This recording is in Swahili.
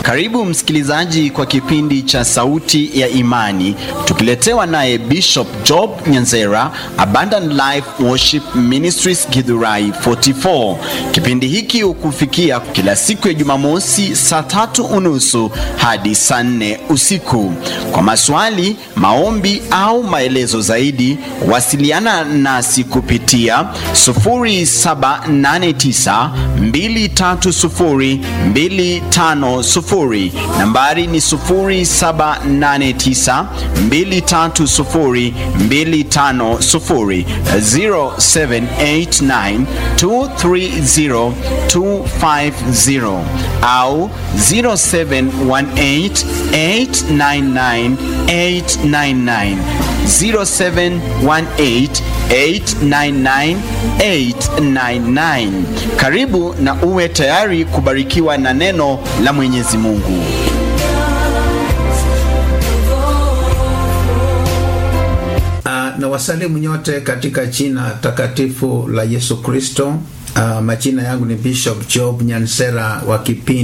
Karibu msikilizaji kwa kipindi cha Sauti ya Imani, tukiletewa naye Bishop Job Nyanzera, Abundant Life Worship Ministries Githurai 44. Kipindi hiki hukufikia kila siku ya Jumamosi saa tatu unusu hadi saa nne usiku. Kwa maswali, maombi au maelezo zaidi, wasiliana nasi kupitia 0789 230 250. Nambari ni 0789 230 250, 0789 230 250 au 0718 899 899 0718 899 899. Karibu na uwe tayari kubarikiwa na neno la Mwenyezi Mungu. Uh, na wasalimu nyote katika jina takatifu la Yesu Kristo. Uh, majina yangu ni Bishop Job Nyansera wa kipindi